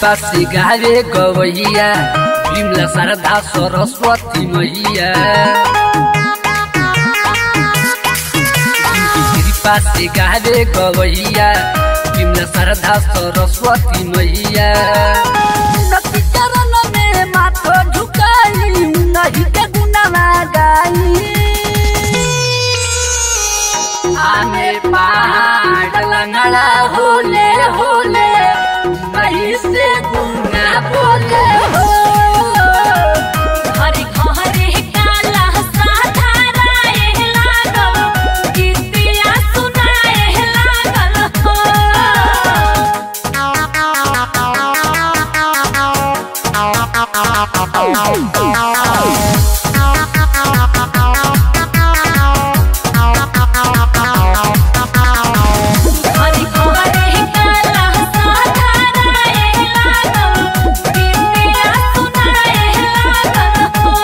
कृपा से गावे गवैया विमला शारदा सरस्वती मैया कृपा से गावे गवैया विमला शारदा सरस्वती मैया नदी चरण में माथो झुकाई नहीं के गुनामा गाई आने पहाड़ लंगड़ा होले होले नहीं से गुना बोले हो हरि घरे काला साधाराए लागल गीतिया सुनाए लागल हो हरि घरे काला साधाराए लागल गीतिया सुनाए लागल हो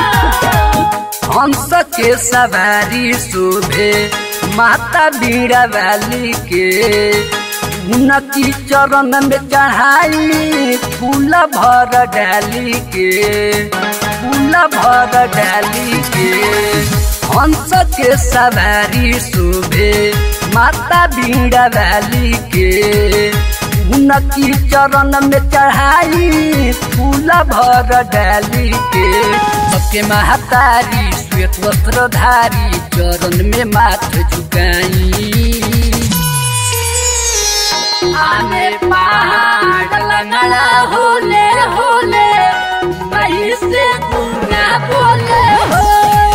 हंस के सवारी शोभे माता बीड़ा वाली के उनकी चरण में चढ़ाई फूल भर डाली के फूल भर डाली के हंस के सवारी शोभे माता बीड़ा वाली के उनकी चरण में चढ़ाई फूल भर डाली के सबके महतारी श्वेत वस्त्रधारी चरण में माथ झुकाई आने पहाड़ लंगड़ा होले होले नहीं से गुना बोले हो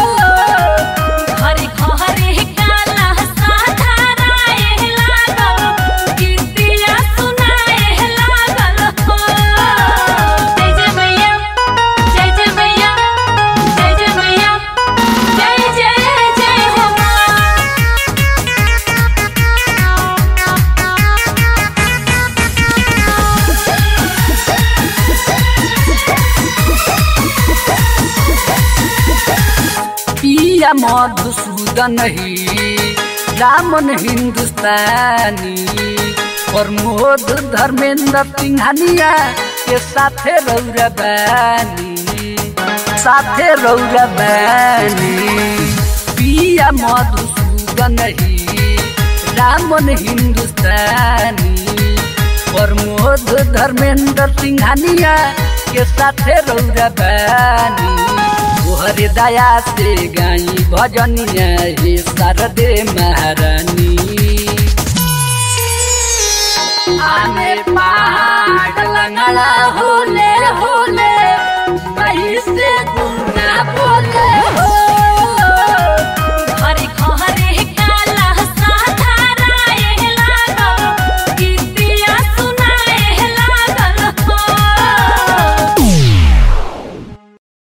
हरि घरे काला साधाराए लागल गीतिया सुनाए लागल हो जय जय मैया जय जय मैया जय जय मैया जय जय जय हो पिया मधुसूदन ही रामन हिंदुस्तानी प्रमोद धर्मेंद्र सिंघानिया के साथे रौरा बानी साथे रौरा बानी पिया मधुसूदन ही रामन हिंदुस्तानी प्रमोद धर्मेंद्र सिंघानिया के साथे रौरा बानी तोहरे दया से गाई भजनिया हे शारदे महारानी आने पहाड़ लंगड़ा होले